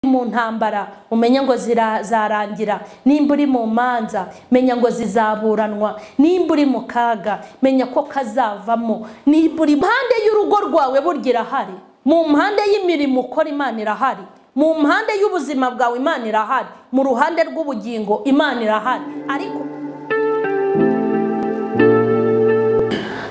mu ntambara umenye ngo zirazarangira nimba uri mu manza menya ngo zizaburanwa nimba uri mu kaga menya ko kazavamo nimba uri impande y'urugo rwawe burya irahari mu mpande y'imirimo ukora imana irahari mu mpande y'ubuzima bwawe imana irahari mu ruhande rw'ubugingo imana irahari ariko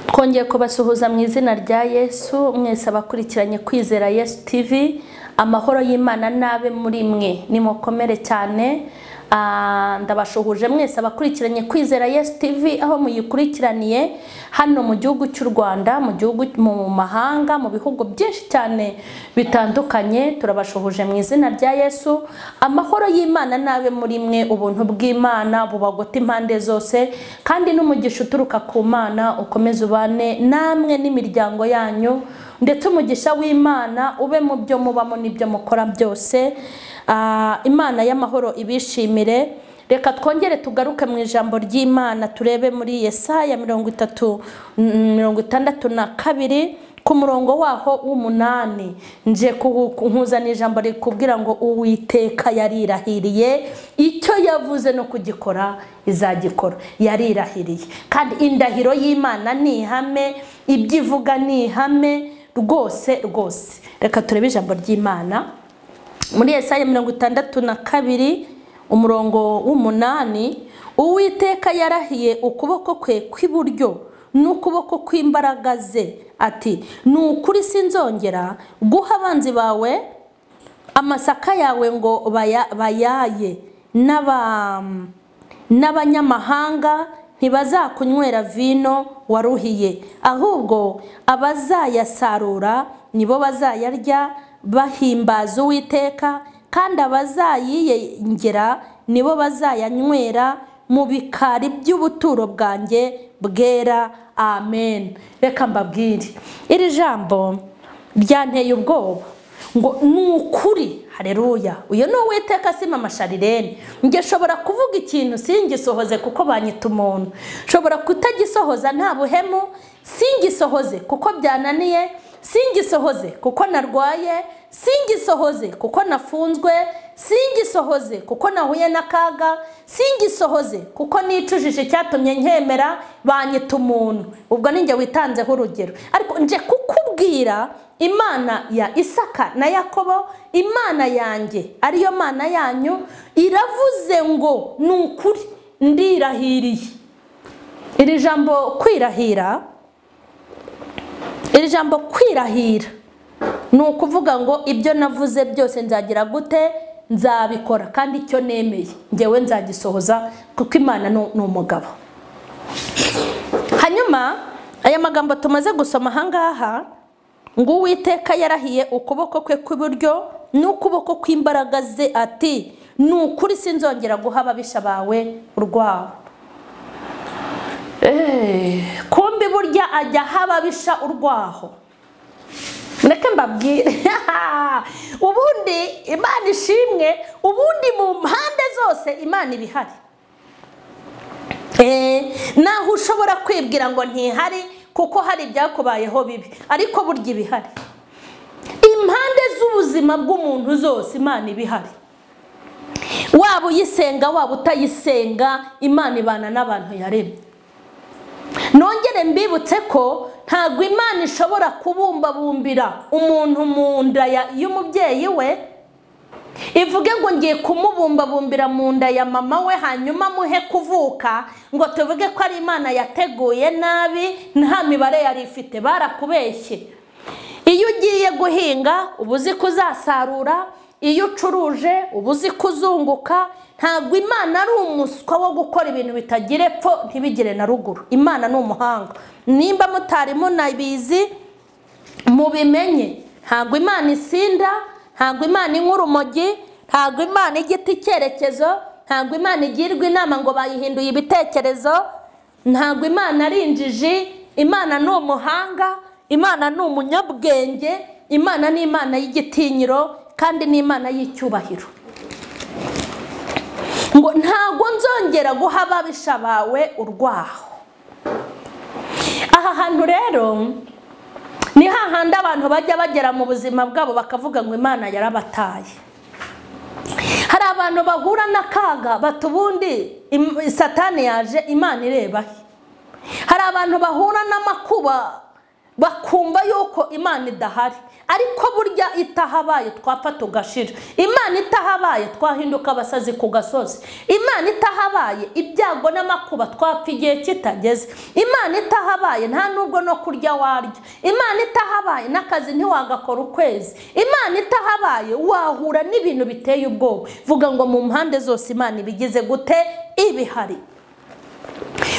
twongeye kubasuhuza mu izina rya yesu mwese abakurikiranye kwizera yesu tv amahoro y'imana n'abe muri mwe nimukomere cyane Ah, ndabashuhuje mwese abakurikiranye kwizera yesu tv aho muyikurikiraniye hano mu gihugu cy'u rwanda mu gihugu mu mahanga mu bihugu byinshi cyane bitandukanye turabashuhuje mu izina rya yesu amahoro y'imana n'abe muri mwe ubuntu bw'imana bubagote impande zose kandi n'umugisha uturuka ku mana ukomeze ubane namwe n'imiryango yanyu ndetse umugisha w'imana ube mu byo mubamo n'ibyo mukora byose Ah, imana y'amahoro ibishimire reka twongere tugaruke mu ijambo ry'imana turebe muri yesaya mirongo itatu mirongo itandatu na kabiri ku murongo waho w'umunani nje nkuzana ijambo rikubwira ngo uwiteka yarirahiriye icyo yavuze no kugikora izagikora yarirahiriye kandi indahiro y'imana ni ihame ibyo ivuga ni ihame rwose rwose reka turebe ijambo ry'imana muri Yesaya mirongo itandatu na kabiri umurongo w'umunani uwiteka yarahiye ukuboko kwe kw'iburyo n'ukuboko kw'imbaraga ze ati ni ukuri sinzongera guha abanzi bawe amasaka yawe ngo bayaye n'abanyamahanga ntibazakunywera vino waruhiye ahubwo abazayasarura nibo bazayarya bahimbaza uwiteka kandi abazayiyengera nibo bazayanywera mu bikari by'ubuturo bwanjye bwera amen reka mbabwire iri jambo ryanteye ubwoba ngo ni ukuri hareruya uyu ni uwiteka sima amasharirene njye nshobora kuvuga ikintu singisohoze kuko banyita umuntu nshobora kutagisohoza nta buhemu singisohoze kuko byananiye singisohoze kuko narwaye singisohoze kuko nafunzwe singisohoze kuko nahuye n'akaga singisohoze kuko nicujije icyatumye nkemera banyita umuntu ubwo ninjye witanzeho urugero ariko nje kukubwira imana ya isaka na yakobo imana yanjye ariyo mana yanyu iravuze ngo ni ukuri ndirahiriye iri jambo kwirahira iri jambo kwirahira ni ukuvuga ngo ibyo navuze byose nzagira gute nzabikora kandi icyo nemeye ngewe nzagisohoza kuko imana ni umugabo hanyuma aya magambo tumaze gusoma ahangaha ngo uwiteka yarahiye ukuboko kwe kw'iburyo n'ukuboko kw'imbaraga ze ati ni ukuri sinzongera guha ababisha bawe urwawe kumbi burya ajya hababisha urwaho ndeke mbabwire ubundi imana ishimwe ubundi mu mpande zose imana iba ihari naho ushobora kwibwira ngo ntihari kuko hari ibyakubayeho bibi ariko burya iba ihari impande z'ubuzima bw'umuntu zose imana iba ihari waba uyisenga waba utayisenga imana ibana n'abantu yaremye nongere mbibutse ko ntabwo imana ishobora kubumbabumbira umuntu mu nda y'umubyeyi we ivuge ngo ngiye kumubumbabumbira mu nda ya mama we hanyuma muhe kuvuka ngo tuvuge ko ari imana yateguye nabi nta mibare yari ifite barakubeshye iyo ugiye guhinga uba uzi ko uzasarura iyo ucuruje uba uzi ko uzunguka ntabwo imana ari umuswa wo gukora ibintu bitagira epfo ntibigire na ruguru imana ni umuhanga nimba mutari munabizi mubimenye ntabwo imana isinda ntabwo imana inywa urumogi ntabwo imana igita icyerekezo ntabwo imana igirwa inama ngo bayihinduye ibitekerezo ntabwo imana ari injiji imana ni umuhanga imana ni umunyabwenge imana ni imana y'igitinyiro kandi ni imana y'icyubahiro ngo ntabwo nzongera guha ababisha bawe urwaho aha hantu rero ni hahandi abantu bajya bagera mu buzima bwabo bakavuga ngo imana yarabataye hari abantu bahura n'akaga bata ubundi im- satani yaje imana ireba he hari abantu bahura n'amakuba bakumva yuko imana idahari ariko burya itahabaye twapfa tugashira imana itahabaye twahinduka abasazi ku gasozi imana itahabaye ibyago n'amakuba twapfa igihe kitageze imana itahabaye nta nubwo no kurya warya imana itahabaye n'akazi ntiwagakora ukwezi imana itahabaye wahura n'ibintu biteye ubwoba vuga ngo mu mpande zose imana ibigize gute ibihari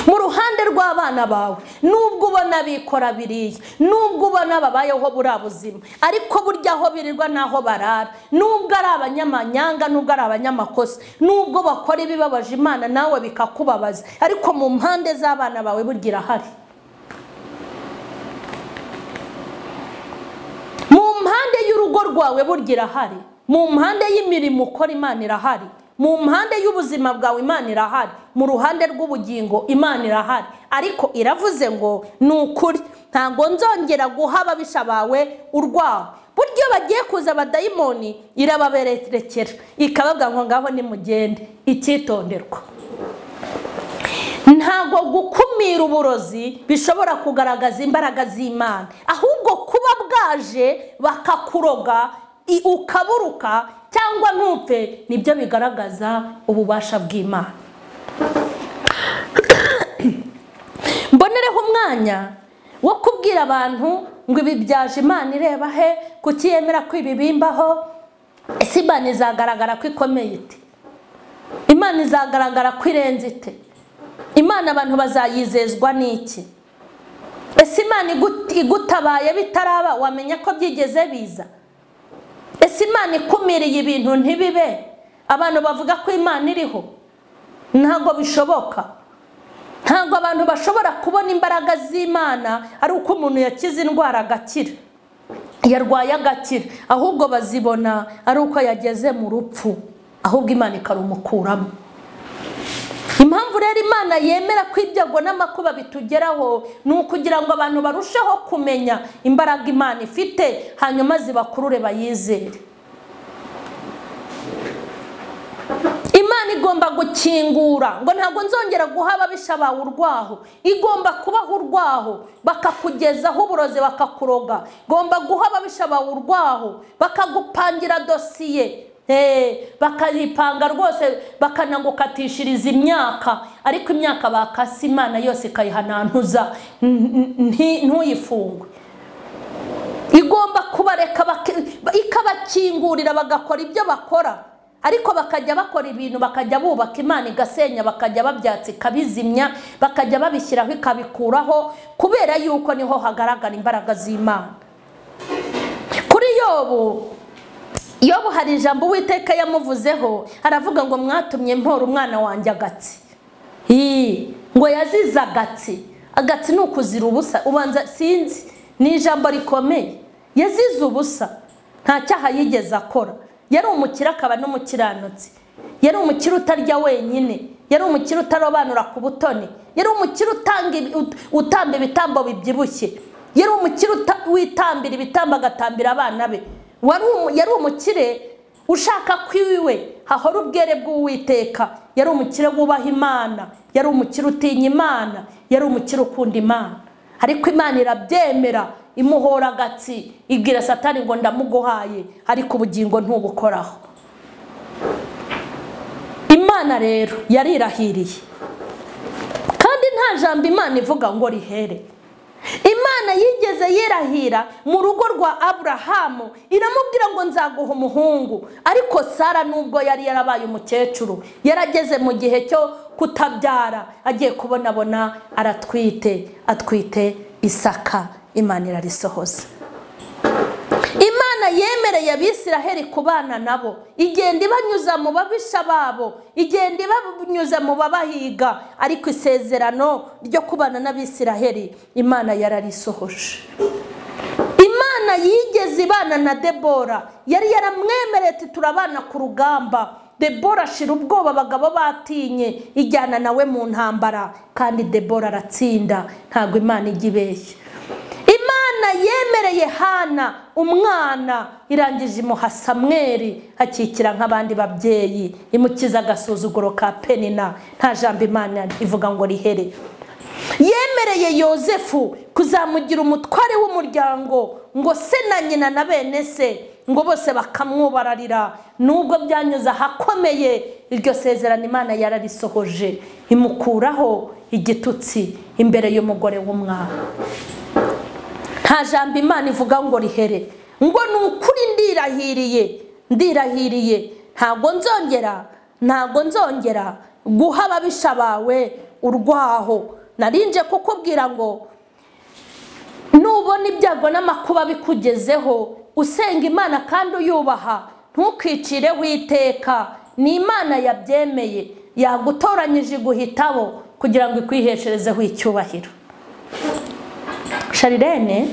mu ruhande rw'abana bawe nubwo ubona bikora biriya nubwo ubona babayeho buriya buzima ariko burya aho birirwa n'aho barara nubwo ari abanyamanyanga nubwo ari abanyamakosa nubwo bakora ibibabaje imana nawe bikakubabaza ariko mu mpande z'abana bawe burya irahari mu mpande y'urugo rwawe burya irahari mu mpande y'imirimo ukora imana irahari mu mpande y'ubuzima bwawe imana irahari mu ruhande rw'ubugingo imana irahari ariko iravuze ngo ni ukuri ntabwo nzongera guha ababisha bawe urwaho burya iyo bagiye kuza abadayimoni irababerekera ikababwira ngo ngaho nimugende icyitonderwa ntabwo gukumira uburozi bishobora kugaragaza imbaraga z'imana ahubwo kuba bwaje bakakuroga i- ukaburuka cyangwa ntupfe nibyo bigaragaza ububasha bw'imana mbonereho umwanya wo kubwira abantu ngo ibi byaje imana ireba he kuki yemera ko ibi bimbaho ese imana izagaragara ko ikomeye ite imana izagaragara ko irenze ite imana abantu bazayizezwa n'iki ese imana igut- igutabaye bitaraba wamenya ko byigeze biza ese imana ikumiriye ibintu ntibibe abantu bavuga ko imana iriho ntabwo bishoboka ntabwo abantu bashobora kubona imbaraga z'imana ari uko umuntu yakize indwara agakira yarwaye agakira ahubwo bazibona ari uko yageze mu rupfu ahubwo imana ikarumukuramo impamvu rero imana yemera ko ibyago n'amakuba bitugeraho ni ukugira ngo abantu barusheho kumenya imbaraga imana ifite hanyuma zibakurure bayizere imana igomba gukingura ngo ntabwo nzongera guha ababisha bawe urwaho igomba kubaha urwaho bakakugezaho uburozi bakakuroga igomba guha ababisha bawe urwaho bakagupangira dosiye Eh, bakayipanga rwose bakanagukatishiza imyaka ariko imyaka bakase imana yose ikayihanantuza N- n- nti- ntuyifungwe igomba kubareka bak- ikabakingurira bagakora ibyo bakora ariko bakajya bakora ibintu bakajya bubaka imana igasenya bakajya babyatsa ikabizimya bakajya babishyiraho ikabikuraho kubera yuko niho hagaragara imbaraga z'imana kuri yobu yobu hari ijambo uwiteka yamuvuzeho aravuga ngo mwatumye mpora umwana wanjye agatsi Ii, ngo yazize agatsi agatsi ni ukuzira ubusa ubanza sinzi ni ijambo rikomeye yazize ubusa nta cyaha yigeze akora yari umukire akaba n'umukiranutsi yari umukire utarya wenyine yari umukire utarobanura ku butoni yari umukire utanga ibi- ut- utamba ibitambo bibyibushye yari umukire uta- witambira ibitambo agatambira abana be Wari umu- yari umukire ushaka ko iwiwe hahora ubwere bw'uwiteka yari umukire wubaha imana yari umukire utinya imana yari umukire ukunda imana ariko imana irabyemera imuhora agatsi ibwira satani ngo ndamuguhaye ariko ubugingo ntubukoraho imana rero yarirahiriye kandi nta jambo imana ivuga ngo rihere imana yigeze yirahira mu rugo rwa aburahamu iramubwira ngo nzaguha umuhungu ariko sara nubwo yari yarabaye umukecuru yarageze mu gihe cyo kutabyara agiye kubonabona aratwite atwite isaka imana irarisohoza imana yemereye abisiraheli kubana nabo igenda ibanyuza mu babisha babo igenda ibanyuza mu babahiga ariko isezerano ryo kubana n'abisiraheli imana yararisohoje imana yigeze ibana na debora yari yaramwemereye ati turabana ku rugamba debora ashira ubwoba abagabo batinye ijyana nawe mu ntambara kandi debora aratsinda ntabwo imana ijya ibeshya imana imana yemereye hana umwana irangije imuha samweri akikira nk'abandi babyeyi imukiza agasuzuguro ka penina nta jambo imana ivuga ngo rihere yemereye yosefu kuzamugira umutware w'umuryango ngo se na nyina na bene se ngo bose bakamwubararira nubwo byanyuze ahakomeye iryo sezerano imana yararisohoje imukuraho igitutsi imbere y'umugore w'umwana nta jambo imana ivuga ngo rihere ngo ni ukuri ndirahiriye ndirahiriye ntabwo nzongera ntabwo nzongera guha ababisha bawe urwaho narinje kukubwira ngo nubona ibyago n'amakuba bikugezeho usenga imana kandi uyubaha ntukwicireho iteka ni imana yabyemeye yagutoranyije iguhitabo kugira ngo ikwihesherezeho icyubahiro sharirene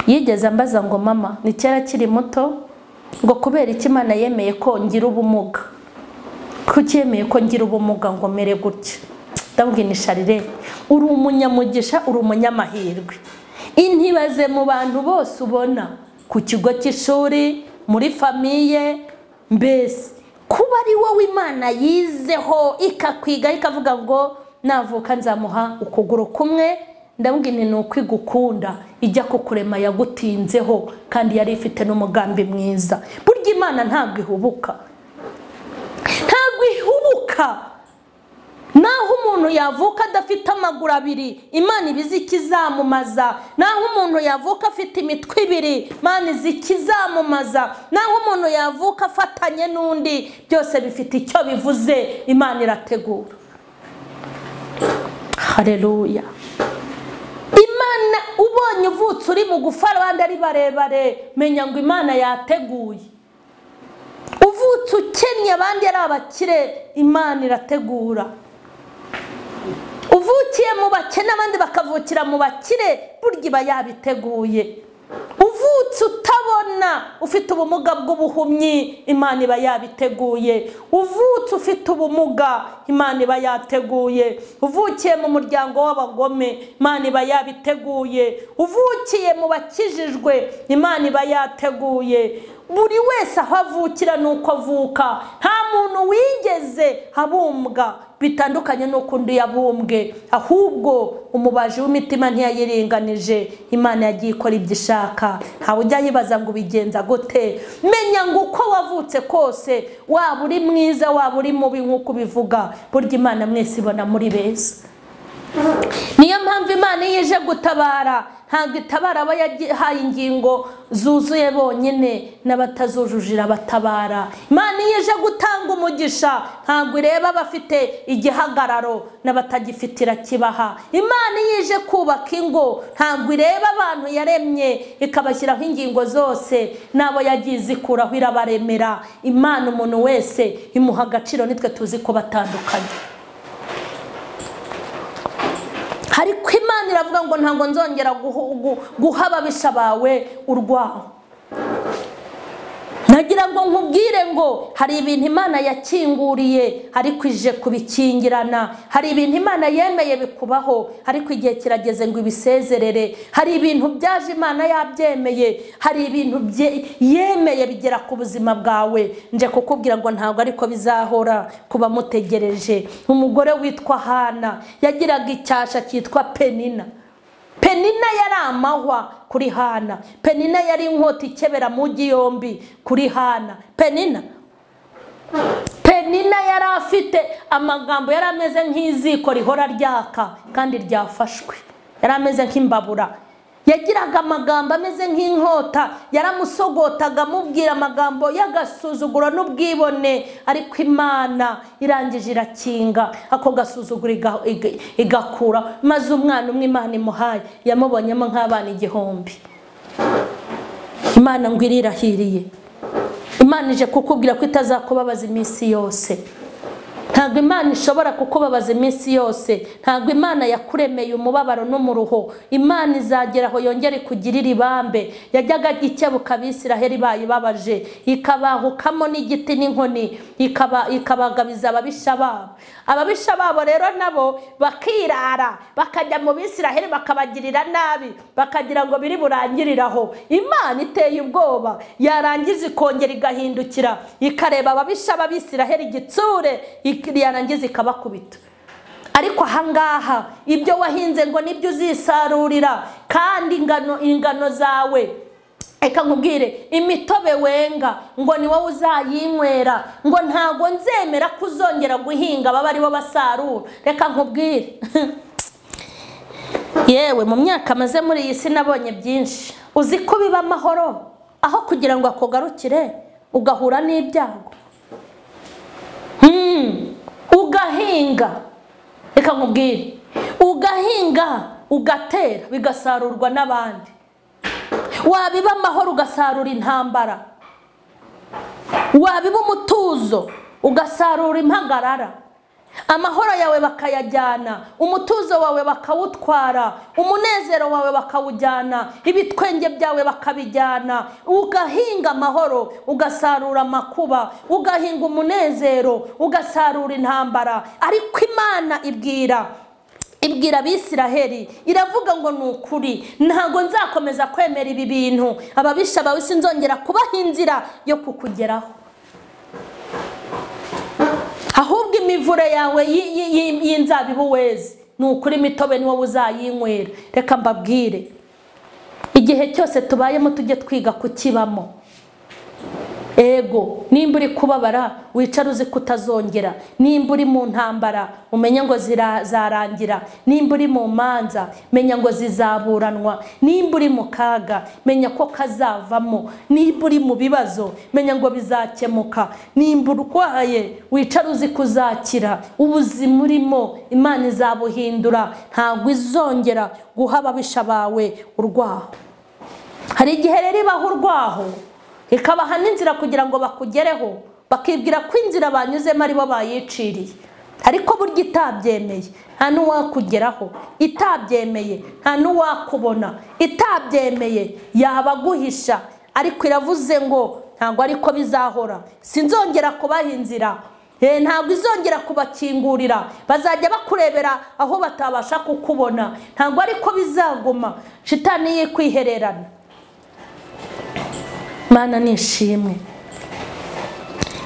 yigeze ambaza ngo mama ni kera akiri muto ngo kubera iki imana yemeye ko ngira ubumuga kuko yemeye ko ngira ubumuga ngo mere gutya ndabwira ni sharire uri umunyamugisha uri umunyamahirwe intibaze mu bantu bose ubona ku kigo cy'ishuri muri famiye mbese kuba ari wowe imana yizeho ikakwiga ikavuga ngo navuka nzamuha ukuguru kumwe ndabwira ni uko igukunda ijya kukurema yagutinzeho kandi yari ifite n'umugambi mwiza burya imana ntabwo ihubuka ntabwo ihubuka naho umuntu yavuka adafite amaguru abiri imana ibizi ikizamamaza naho umuntu yavuka afite imitwe ibiri imana izi ikizamamaza naho umuntu yavuka afatanye n'undi byose bifite icyo bivuze imana irategura hareruya imana ubonye uvutse uri bugufi abandi ari barebare menya ngo imana yateguye uvutse ukennye abandi ari abakire imana irategura uvukiye mu bakene abandi bakavukira mu bakire burya iba yabiteguye uvutse utabona ufite ubumuga bw'ubuhumyi imana iba yabiteguye uvutse ufite ubumuga imana iba yateguye uvukiye mu muryango w'abagome imana iba yabiteguye uvukiye mu bakijijwe imana iba yateguye buri wese aho avukira ni uko avuka nta muntu wigeze abumbwa bitandukanye n'uko undi yabumbwe ahubwo umubaji w'imitima ntiyayiringanije imana yagiye ikora ibyo ishaka ntawe ujya yibaza ngo ubigenza gute menya ngo uko wavutse kose waba uri mwiza waba uri mubi nk'uko ubivuga burya imana mwese ibona muri beza niyo mpamvu imana iyo ije gutabara ntabwo itabara aba yahaye ingingo zuzuye bonyine n'abatazujuje irabatabara imana iyo ije gutanga umugisha ntabwo ireba abafite igihagararo n'abatagifite irakibaha imana iyo ije kubaka ingo ntabwo ireba abantu yaremye ikabashyiraho ingingo zose n'abo yagiye izikuraho irabaremera imana umuntu wese imuha agaciro nitwe tuzi ko batandukanye ariko imana iravuga ngo ntabwo nzongera guha ababisha bawe urwaho nagira ngo nkubwire ngo hari ibintu imana yakinguriye ariko ije kubikingirana hari ibintu imana yemeye bikubaho ariko igihe kirageze ngo ibisezerere hari ibintu byaje imana yabyemeye hari ibintu yemeye bigera ku buzima bwawe nje kukubwira ngo ntabwo ariko bizahora kuba mutegereje umugore witwa hana yagiraga icyasha cyitwa penina penina yari amahwa kuri hana penina yari inkota ikebera mugi yombi kuri hana penina penina yari afite amagambo yari ameze nk'iziko rihora ryaka kandi ryafashwe yari ameze nk'imbabura yagiraga amagambo ameze nk'inkota yaramusogotaga amubwira amagambo y'agasuzuguro n'ubwibone ariko imana irangije irakinga ako gasuzuguro igakura maze umwana umwe imana imuhaye yamubonyemo nk'abana igihumbi imana ngo irirahiriye imana ije kukubwira ko itazakubabaza iminsi yose ntabwo imana ishobora kukubabaza iminsi yose ntabwo imana yakuremeye umubabaro n'umuruho imana izagera aho yongere ikugirire ibambe yajyaga ikebuka abisiraheli bayibabaje ikabahukamo n'igiti n'inkoni ikaba- ikabagabiza ababisha babo ababisha babo rero nabo bakirara bakajya mu bisiraheli bakabagirira nabi bakagira ngo biri burangiriraho imana iteye ubwoba yarangije ikongera igahindukira ikareba ababisha b'abisiraheli igitsure ik- yarangiza ikabakubita ariko ahangaha ibyo wahinze ngo nibyo uzisarurira kandi ingano ingano zawe reka nkubwire imitobe wenga ngo ni wowe uzayinywera ngo ntago nzemera ko uzongera guhinga baba aribo basarura reka nkubwire yewe mu myaka maze muri iyi si nabonye byinshi uzi ko biba amahoro aho kugira ngo akugarukire ugahura n'ibyago Hmm, ugahinga reka nkubwire ugahinga ugatera bigasarurwa n'abandi wabiba amahoro ugasarura intambara wabiba umutuzo ugasarura impagarara amahoro yawe bakayajyana umutuzo wawe bakawutwara umunezero wawe bakawujyana ibitwenge byawe bakabijyana ugahinga amahoro ugasarura amakuba ugahinga umunezero ugasarura intambara ariko imana ibwira ibwira abisiraheli iravuga ngo ni ukuri ntabwo nzakomeza kwemera ibi bintu ababisha bawe sinzongera kubaha inzira yo kukugeraho ahubwo imivure yawe yi- yi- yi- y'inzabibu weze ni ukuri imitobe ni wowe uzayinywera reka mbabwire igihe cyose tubayemo tujye twiga kukibamo ego nimba uri kubabara wicare uzi ko utazongera nimba uri mu ntambara umenye ngo zira- zarangira nimba uri mu manza menya ngo zizaburanwa nimba uri mu kaga menya ko kazavamo nimba uri mu bibazo menya ngo bizakemuka nimba urwaye wicare uzi ko uzakira ubuzima urimo imana izabuhindura ntabwo izongera guha ababisha bawe urwaho hari igihe rero ibaho urwaho ikabaha n'inzira kugira ngo bakugereho bakibwira ko inzira banyuzemo aribo bayiciriye ariko burya itabyemeye nta n'uwakugeraho itabyemeye nta n'uwakubona itabyemeye yabaguhisha ariko iravuze ngo ntabwo ariko bizahora sinzongera kubaha inzira Eh, ntabwo izongera kubakingurira bazajya bakurebera aho batabasha kukubona ntabwo ariko bizaguma shitani ye kwihererana mana ni ishimwe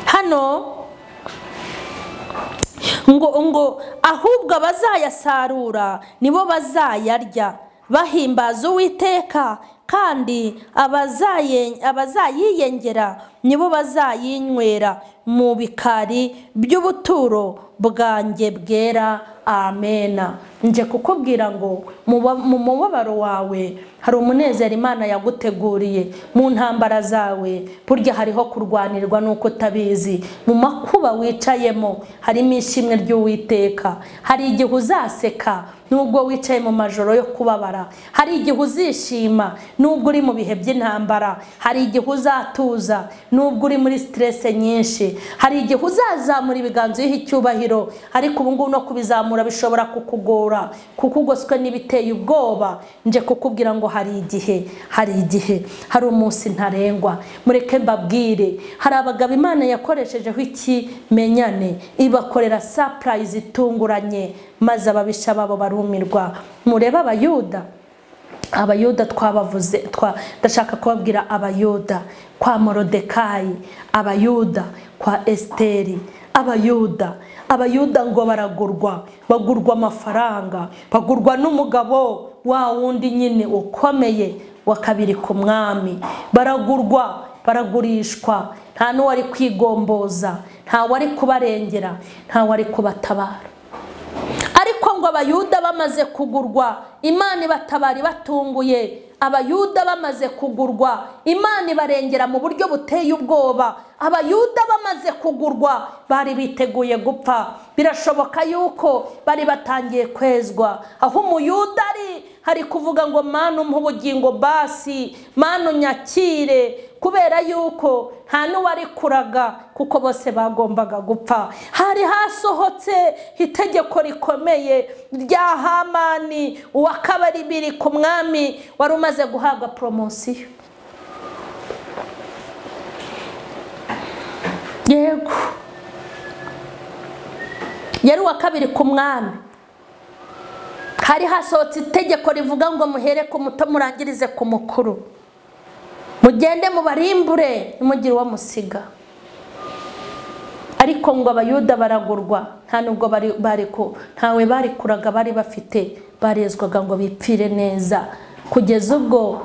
hano ngo ngo ahubwo abazayasarura nibo bazayarya bahimbaza uwiteka kandi abazaye- abazayiyengera nibo bazayinywera mu bikari by'ubuturo bwanjye bwera amena nje kukubwira ngo mu ba- mu mubabaro wawe hari umunezero imana yaguteguriye mu ntambara zawe burya hariho kurwanirwa n'uko utabizi mu makuba wicayemo harimo ishimwe ry'uwiteka hari igihe uzaseka nubwo wicaye mu majoro yo kubabara hari igihe uzishima nubwo uri mu bihe by'intambara hari igihe uzatuza nubwo uri muri siterese nyinshi hari igihe uzazamura ibiganza uriho icyubahiro ariko ubu ngubu no kubizamura bishobora kukugora kuko ugoswe n'ibiteye ubwoba nje kukubwira ngo hari igihe hari igihe hari umunsi ntarengwa mureke mbabwire hari abagabo imana yakoreshejeho ikimenyane ibakorera sapurayizi itunguranye maze ababisha babo barumirwa murebe abayuda abayuda twabavuze twa- ndashaka kubabwira abayuda kwa morodekayi abayuda kwa esiteri abayuda abayuda ngo baragurwa bagurwa amafaranga bagurwa n'umugabo wa wundi nyine ukomeye wa kabiri ku mwami baragurwa baragurishwa nta n'uwari kwigomboza nta wari kubarengera nta wari kubatabara ariko ngo abayuda bamaze kugurwa imana ibatabara ibatunguye abayuda bamaze kugurwa imana ibarengera mu buryo buteye ubwoba abayuda bamaze kugurwa bari biteguye gupfa birashoboka yuko bari batangiye kwezwa aho umuyuda ari hari kuvuga ngo manu mpa ubugingo basi manu nyakire kubera yuko nta n'uwarikuraga kuko bose bagombaga gupfa hari hasohotse itegeko rikomeye rya hamani uwa kabari biri ku mwami wari umaze guhabwa poromosiyo yego yari uwa kabiri ku mwami hari hasohotse itegeko rivuga ngo muhere ku muto murangirize ku mukuru mugende mubarimbure ntimugire uwo musiga ariko ngo abayuda baragurwa nta nubwo ntawe barikuraga bari bafite barezwaga ngo bipfire neza kugeza ubwo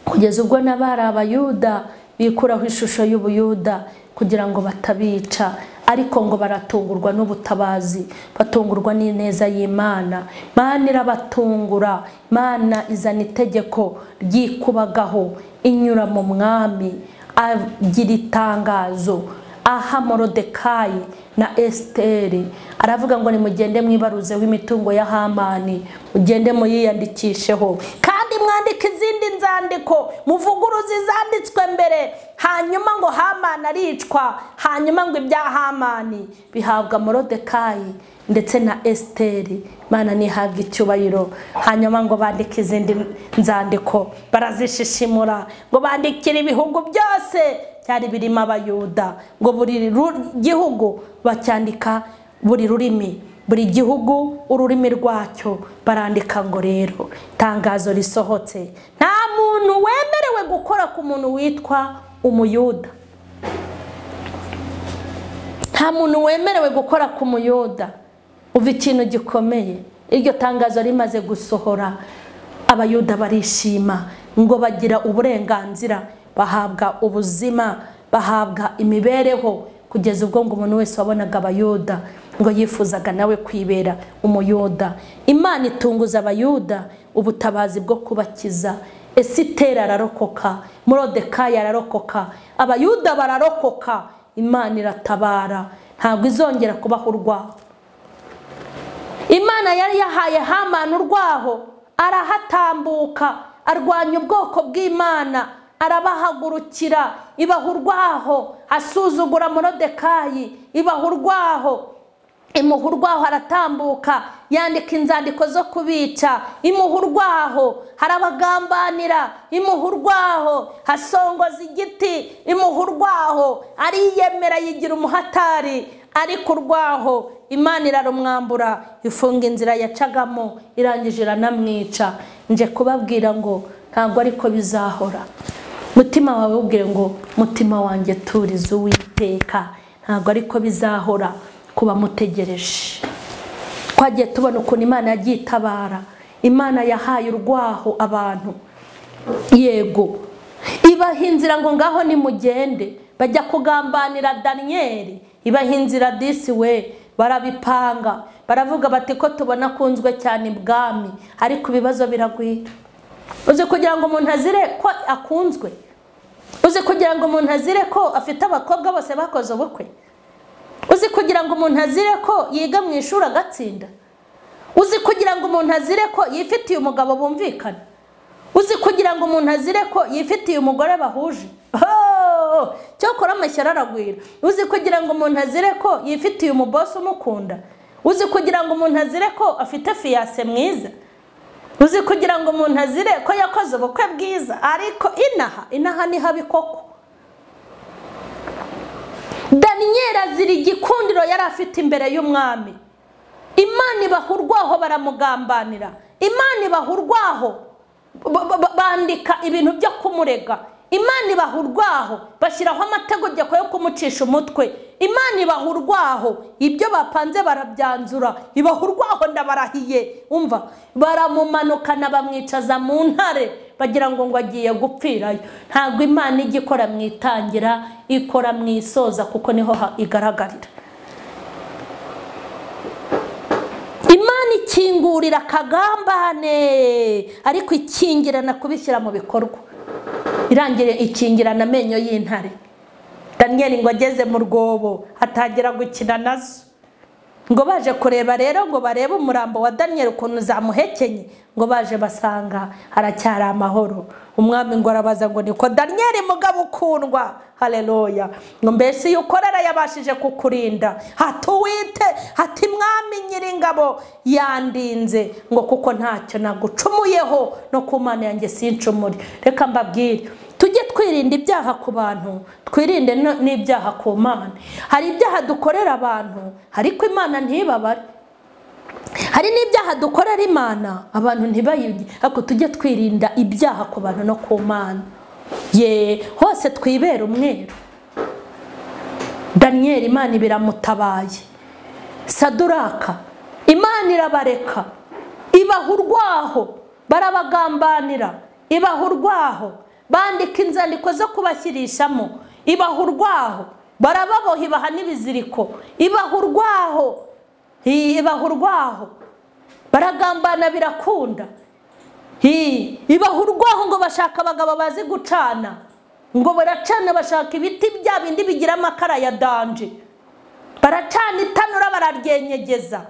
kugeza ubwo n'abari abayuda bikuraho ishusho y'ubuyuda kugira ngo batabica ariko ngo baratungurwa n'ubutabazi batungurwa n'ineza y'imana mana irabatungura mana izana itegeko ryikubagaho inyura mu mwami agira itangazo aha morodekayi na esiteri aravuga ngo nimugende mwibaruzeho imitungo ya hamani mugende muyiyandikisheho kandi mwandike izindi nzandiko muvuguruze izanditswe mbere hanyuma ngo hamani aricwa hanyuma ngo ibya hamani bihabwa morodekayi ndetse na esiteri mana ntihabwe icyubahiro hanyuma ngo bandike izindi nzandiko barazishishimura ngo bandikire ibihugu byose byari birimo abayuda ngo buri gihugu bacyandika buri rurimi buri gihugu ururimi rwacyo barandika ngo rero itangazo risohotse nta muntu wemerewe gukora ku muntu witwa umuyuda nta muntu wemerewe gukora ku muyuda uva ikintu gikomeye iryo tangazo rimaze gusohora abayuda barishima ngo bagira uburenganzira bahabwa ubuzima bahabwa imibereho kugeza ubwo ngo umuntu wese wabonaga abayuda ngo yifuzaga nawe kwibera umuyuda imana itunguza abayuda ubutabazi bwo kubakiza esitera ararokoka murodekayi ararokoka abayuda bararokoka imana iratabara ntabwo izongera kubaho urwaho imana yari yahaye hamani urwaho arahatambuka arwanya ubwoko bw'imana arabahagurukira ibaha urwaho asuzugura morodekayi ibaha urwaho imuha urwaho aratambuka yandika inzandiko zo kubica imuha urwaho harabagambanira imuha urwaho hasongoza igiti imuha urwaho ariyemera yigira umuhatari ariko urwaho imana irarumwambura ifunga inzira yacagamo irangije iranamwica nje kubabwira ngo ntabwo ariko bizahora mutima wawe ubwe ngo mutima wanjye turize uwiteka ntabwo ariko bizahora kuba mutegereje twagiye tubona ukuntu imana yagiye itabara imana yahaye urwaho abantu yego ibaha inzira ngo ngaho nimugende bajya kugambanira daniyeli ibaha inzira disi we barabipanga baravuga bati ko tubona akunzwe cyane ibwami ariko ibibazo biragwira uzi kugira ngo umuntu azire ko akunzwe uzi kugira ngo umuntu azire ko afite abakobwa bose bakoze ubukwe uzi kugira ngo umuntu azire ko yiga mu ishuri agatsinda uzi kugira ngo umuntu azire ko yifitiye umugabo bumvikana uzi kugira ngo umuntu azire ko yifitiye umugore bahuje cyokora amashyara aragwira uzi kugira ngo umuntu azire ko yifitiye umubosi umukunda uzi kugira ngo umuntu azire ko afite fiyase mwiza uzi kugira ngo umuntu azire ko yakoze ubukwe bwiza ariko inaha inaha ni habi koko daniyeli azira igikundiro yari afite imbere y'umwami imana ibaha urwaho baramugambanira imana ibaha urwaho bandika ibintu byo kumurega imana ibaha urwaho bashyiraho amategeko yo kumucisha umutwe imana ibaha urwaho ibyo bapanze barabyanzura ibaha urwaho ndabarahiye umva baramumanukana bamwicaza mu ntare bagira ngo ngo agiye gupfirayo ntabwo imana ijya ikora mu itangira ikora mu isoza kuko niho igaragarira imana ikingurira akagambane ariko ikingirana kubishyira mu bikorwa irangira ikingirana amenyo y'intare daniyeli ngo ageze mu rwobo atangira gukina nazo ngo baje kureba rero ngo barebe umurambo wa daniyeli ukuntu zamuhekenye ngo baje basanga haracyari amahoro umwami ngo arabaza ngo niko daniyeli mugabo ukundwa hareruya ngo mbese iyo ukorera yabashije kukurinda hatuwite hati mwami nyiringabo yandinze ngo kuko ntacyo nagucumuyeho no ku mana yanjye sincumure reka mbabwire tujye twirinda ibyaha ku bantu twirinde no- n'ibyaha ku mana hari ibyaha dukorera abantu ariko imana ntibabare hari n'ibyaha dukorera imana abantu ntibayibye ariko tujye twirinda ibyaha ku bantu no ku mana ye hose twibera umweru daniyeli imana ibiramutabaye saduraka imana irabareka ibaha urwaho barabagambanira ibaha urwaho bandika inzandiko zo kubashyirishamo ibaha urwaho barababoha ibaha n'ibiziriko ibaha urwaho ibaha urwaho baragambana birakunda Hi, ibaha urwaho ngo bashaka abagabo bazi gucana ngo baracana bashaka ibiti bya bindi bigira amakara ya danje baracana itanura bararyenyegeza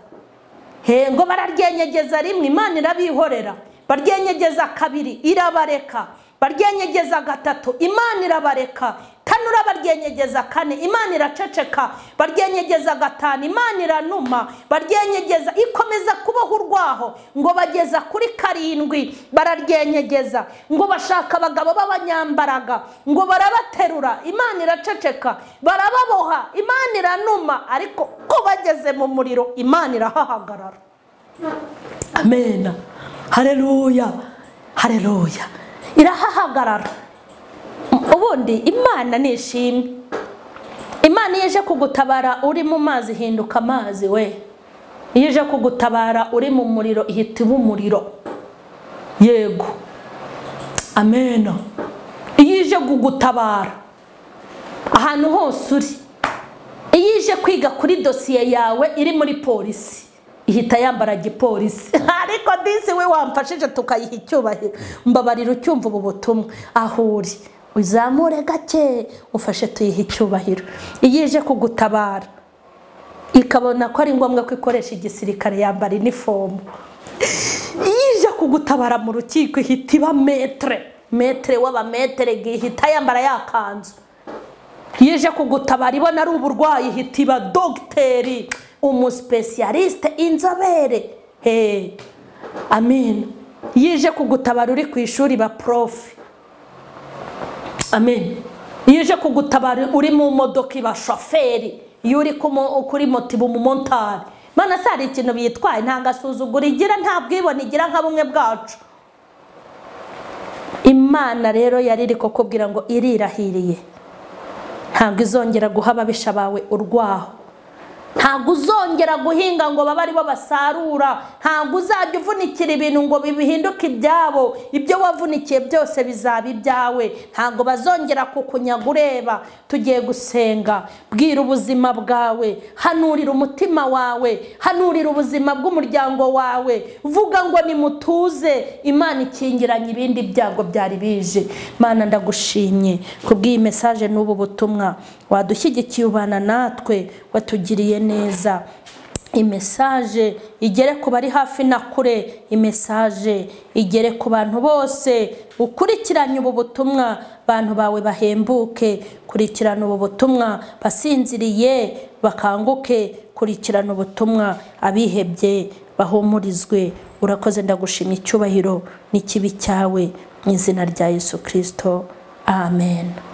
he ngo bararyenyegeza rimwe imana irabihorera baryenyegeza kabiri irabareka baryenyegeza gatatu imana irabareka tanura baryenyegeza kane imana iraceceka baryenyegeza gatanu imana iranuma baryenyegeza ikomeza kubaho urwaho ngo bageza kuri karindwi bararyenyegeza ngo bashaka abagabo b'abanyambaraga ngo barabaterura imana iraceceka barababoha imana iranuma ariko ko bageze mu muriro imana irahahagarara amena hareruya hareruya irahahagarara ubundi imana nishimye imana iyo ije kugutabara uri mu mazi ihinduka amazi we iyo ije kugutabara uri mu muriro ihita iba umuriro yego amena iyo ije kugutabara ahantu hose uri iyo ije kwiga kuri dosiye yawe iri muri polisi ihita yambara gipolisi ariko disi we wamfashije tukayiha icyubahiro mbabarira ucyumva ubu butumwa aho uri uzamure gake ufashe tuyihe icyubahiro iyo ije kugutabara ikabona ko ari ngombwa ko ikoresha igisirikare yambara inifomu iyo ije kugutabara mu rukiko ihita iba metere metere w'abametere ihita yambara ya kanzu iyo ije kugutabara ibona ari uburwayi ihita iba dogiteri umusipesiyalisite inzobere he amen iyo ije kugutabara uri ku ishuri ba profe amen iyo ije kugutabara uri mu modoka iba shoferi iyo uri ku mo- kuri moto iba umumontari mana si hari ikintu bitwaye nta gasuzuguro igira nta bwibone igira nka bumwe bwacu imana rero yari iri kukubwira ngo irirahiriye ntabwo izongera guha ababisha bawe urwaho ntabwo uzongera guhinga ngo babe aribo basarura ntabwo uzajya uvunikira ibintu ngo bihinduke ibyabo ibyo wavunikiye byose bizaba ibyawe ntabwo bazongera kukunyaga ureba tugiye gusenga bwira ubuzima bwawe hanurira umutima wawe hanurira ubuzima bw'umuryango wawe vuga ngo nimutuze imana ikingiranye ibindi byago byari bije mana ndagushimye kubw'iyi mesaje n'ubu butumwa wadushyigikiye ubana natwe watugiriye neza imesaje igere ku bari hafi na kure imesaje igere ku bantu bose ukurikiranye ubu butumwa bantu bawe bahembuke kurikirana ubu butumwa basinziriye bakanguke kurikirana ubutumwa abihebye bahumurizwe urakoze ndagushimye icyubahiro n'ikibi cyawe mu izina rya yesu kirisito amen